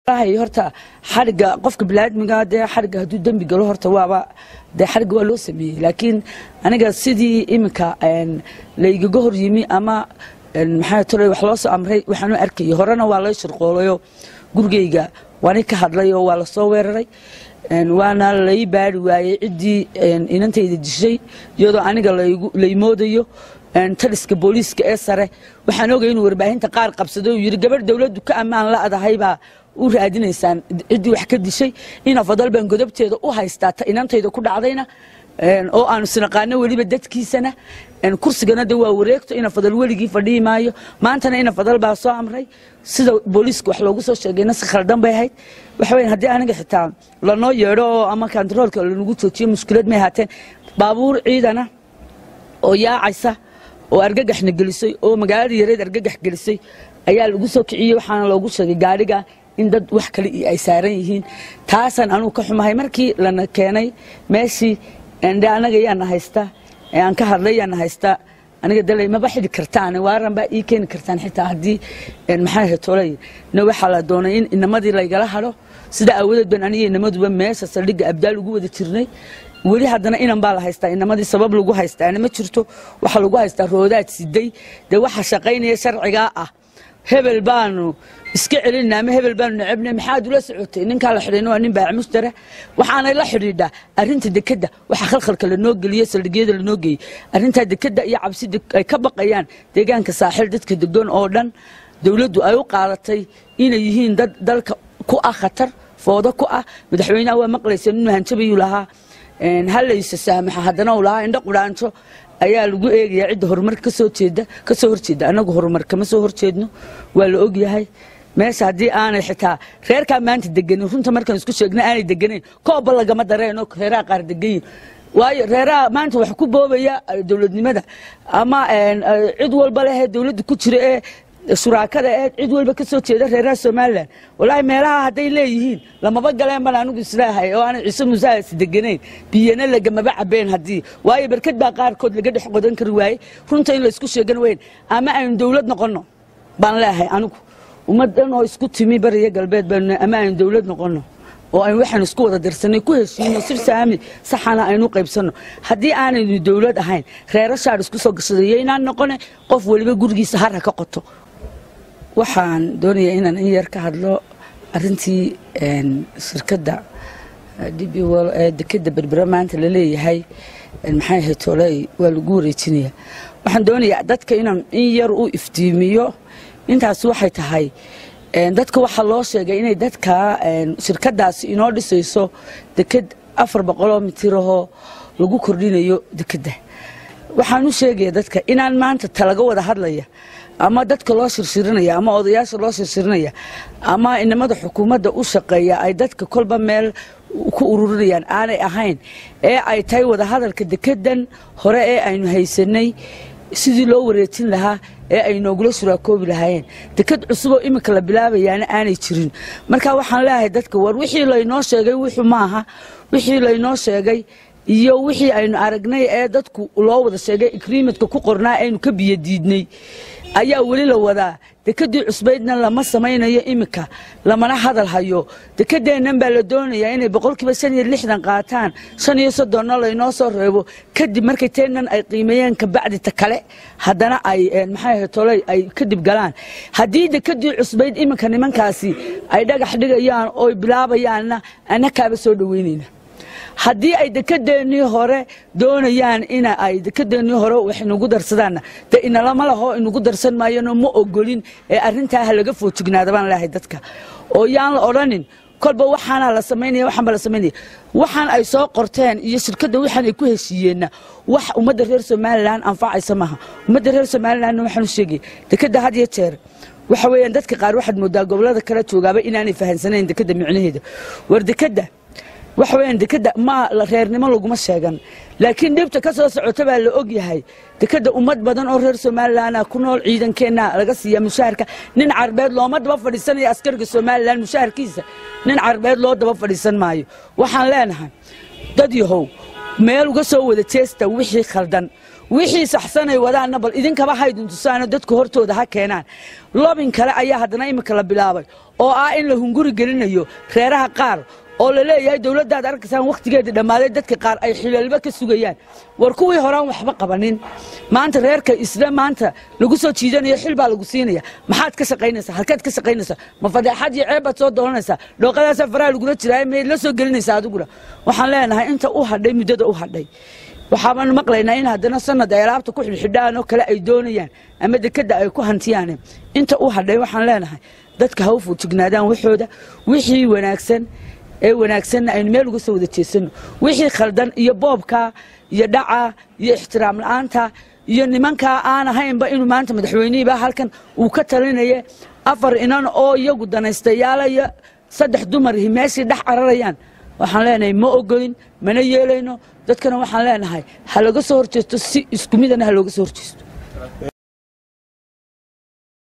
horta xariga qofka biniaadmiga dee xariga hadduu dembi galo horta waaba dee xariga waa loo sameeyey laakiin aniga sidii iminka laygaga hor yimi ama maxaa tole wax loo soo amray waxaanu arkayay horena waa lay shirqoolayo gurigeyga waani ka hadlay oo waa lasoo weeraray waana lay baari waayey ciddii inantayda dishay iyadoo aniga lay moodayo taliska booliiska ee sare waxaan ogay inuu warbaahinta qaar qabsaday uu yidhi gabadh dowladdu ka ammaan la-dahaybaa u raadinaysaan ciddii wax ka dishay ina fadal baan godobteeda u haystaa ta inantayda ku dhacdayna oo aanu sinaqaano weliba dadkiisana kursigana de waa wareegto ina fadal weligii fadhihi maayo maantana ina fadal baa soo amray sida booliiska wax loogu soo sheegayna si khaldan bay ahayd waxa weya haddii aniga xitaa lanoo yeedho oo ama kantaroolka lanagu joojiyo mushkilad may ahaateen baabuur ciidana oo yaacaysa oo argagaxna gelisay oo magaalada yareed argagax gelisay ayaa lagu soo kiciyey waxaana loogu sheegay gaadhiga in dad wax kale ay saaran yihiin taasaan anugu ka xumahay markii lana keenay meeshii de anaga yaana haysta aan ka hadlay yaana haysta aniga dalay maba xidi kartaan waaran baa ii keeni kartaan xitaa haddii maxaa hetolay na waxaa la doonay in inamadii laygala hadho sida aawadeed baan aniga inamaduba meesha saldhigga abdaal ugu wada jirnay weli haddana inan baa la haystaa inamadii sabab lagu haystaana ma jirto waxaa lagu haystaa roodaad siday dee waxa shaqaynaya sharcigaa ah hebel baanu iska celinna ama hebel baanu necebnay maxaad ula socotay ninkaa la xidhayna waa nin baac mushtara waxaanay la xidhiidhaa arrinta dekedda waxa khalkhalka lanoo geliyey saldhigyada lanoo geeyey arrintaa dekedda iyo cabsida ay ka baqayaan deegaanka saaxiil dadka degan oo dhan dowladdu ay u qaadatay inay yihiin dad dalka ku ah khatar foodo ku ah madaxweynaha waa maqlaysa inuu hanjabayuu lahaa halaysa saamaxa haddana uu lahaa indho qudhaanjo ayaa lagu eegayaa cidda horumarka kasoo jeeda kasoo horjeeda annagu horumar kama soo horjeedno waa la ogyahay meesha haddii aanay xitaa reerkaa maanta deganin runta markaan isku sheegna aanay deganayn kooba lagama dareenoo reeraha qaar degayin waayo reeraha maanta wax ku boobaya dowladnimada ama cid walba lehee dowladda ku jira ee shuraakada ee cid walba ka soo jeeda reeraha somalilan walaahi meelaha hadday leeyihiin lamaba galeen baan anigu islaahay oo aanay ciise musaas deganayn biyana lagamaba cabeen haddii waayo barkad baa qaarkood laga dhex qodan kari waaye runta in laysku sheegan weyn ama aynu dowlad noqonno baan leehay anigu ummad dhan oo isku timi bariya galbeed baanu ama aynu dowlad noqonno oo aynu waxaan isku wada dirsanay ku heshiino sir saami saxana aynu qaybsanno haddii aanaynu dowlad ahayn reero shaar isku soo gashadayo inaan noqone qof weliba gurigiisa harha ka qoto waxaan doonayaa inaan in yar ka hadlo arintii shirkadda db ee dekeda berbera maanta laleeyahay maxay ahayd toley waa lagu wareejinaya waxaan doonayaa dadka inaan in yar u iftiimiyo intaas waxay tahay dadka waxaa loo sheegay inay dadka shirkadaasi inoo dhisayso deked afar boqoloo mitirahoo lagu kordhinayo dekedda waxaan u sheegaya dadka inaan maanta talaga wada hadlaya ama dadka loo shirshirinaya ama odayaasha loo shirshirinaya ama inamada xukuumadda u shaqeeya ay dadka kolba meel ku ururinayaan aanay ahayn ee ay tahay wadahadalka dekedan hore ee aynu haysanay sidii loo wareejin lahaa ee ay noogula shuraakoobi lahaayeen deked cusuboo iminka la bilaabayaana aanay jirin marka waxaan leeyahay dadka war wixii laynoo sheegay wuxuu maaha wixii laynoo sheegay iyo wixii aynu aragnay ee dadku loo wada sheegay agreementka ku qornaa aynu ka biyadiidnay ayaa weli la wadaa dekedii cusbaydna lama samaynayo iminka lamana hadal hayo dekedeennan baa la doonayaa inay boqolkiiba shan iyo lixdan qaataan shan iyo soddonna laynoo soo reebo kadib markay teennan ay qiimeeyeen kabacdi ta kale haddana ay maxay ahayd toley ay kadib galaan haddii dekedii cusbayd iminka nimankaasi ay dhagax dhigayaan oo bilaabayaanna annakaaba soo dhoweynayna haddii ay dekedeennii hore doonayaan ina ay dekedeennii hore wax inugu darsadaanna dee inalama laho inugu darsan maayano ma ogolin ee arrintaa ha laga foojignaada baan leehay dadka oo yaan la odhanin kolba waxaana la samaynaya waxaanba la samaynaya waxaan ay soo qorteen iyo shirkadda waxaan ay ku heshiiyeenna wax ummadda reer somalilan anfacaysa maaha ummadda reer somalilanna waxaan u sheegaya dekedda had iyo jeer waxa weeyaan dadka qaar waxaad moodaa gobollada kala joogaaba inaanay fahansanayn dekedda micnaheeda war dekedda waxa weyaan dekeda ma reernimo laguma sheegan laakiin dhibta ka soo socota baa la og yahay dekeda ummad badan oo reer somalilanah ku nool ciidankeenna laga siiya mushaharka nin carbeed looma daba fadhiisanayo askariga somalilan mushaharkiisa nin carbeed loo daba fadhiisan maayo waxaan leenahay dad yahow meel uga soo wada jeesta wixii khaldan wixii saxsanay wadaanna bal idinkaba haydin tusaano dadku hortooda ha keenaan lobin kale ayaa haddana imika la bilaabay oo ah in la hunguri gelinayo reeraha qaar oo la leeyahay dowladdaad arkaysaan wakhtigeedii dhammaaday dadka qaar ay xilaalba ka sugayaan war kuwii horaan waxba qabanin maanta reerka isla maanta lagu soo jiidanayo xil baa lagu siinaya maxaad ka shaqaynaysaa halkeed ka shaqaynaysaa ma fadeexad iyo ceeb baad soo doonanaysaa dhooqadaasa faraha lagula jiraa mayd la soo gelinaysaa adiguna waxaan leenahay inta u hadhay muddada u hadhay waxaabaan maqlaynaa in haddana sanad ay alaabta ku xidhxidhaan oo kale ay doonayaan ama dekadda ay ku hantiyaan inta u hadhay waxaan leenahay dadka ha u fuujignaadaan waxooda wixii wanaagsan ee wanaagsanna aynu meel uga soo wada jeesano wixii khaldan iyo boobka iyo dhaca iyo ixtiraam la-aanta iyo nimankaa aan ahaynba inuu maanta madaxweynihiiba halkan uu ka talinaya afar inan oo iyagu danaystayaala iyo saddex dumarihi meeshii dhex cararayaan waxaan leenahay ma ogolin mana yeelayno dadkana waxaan leenahay ha laga soo horjeesto si isku midana ha looga soo horjeesto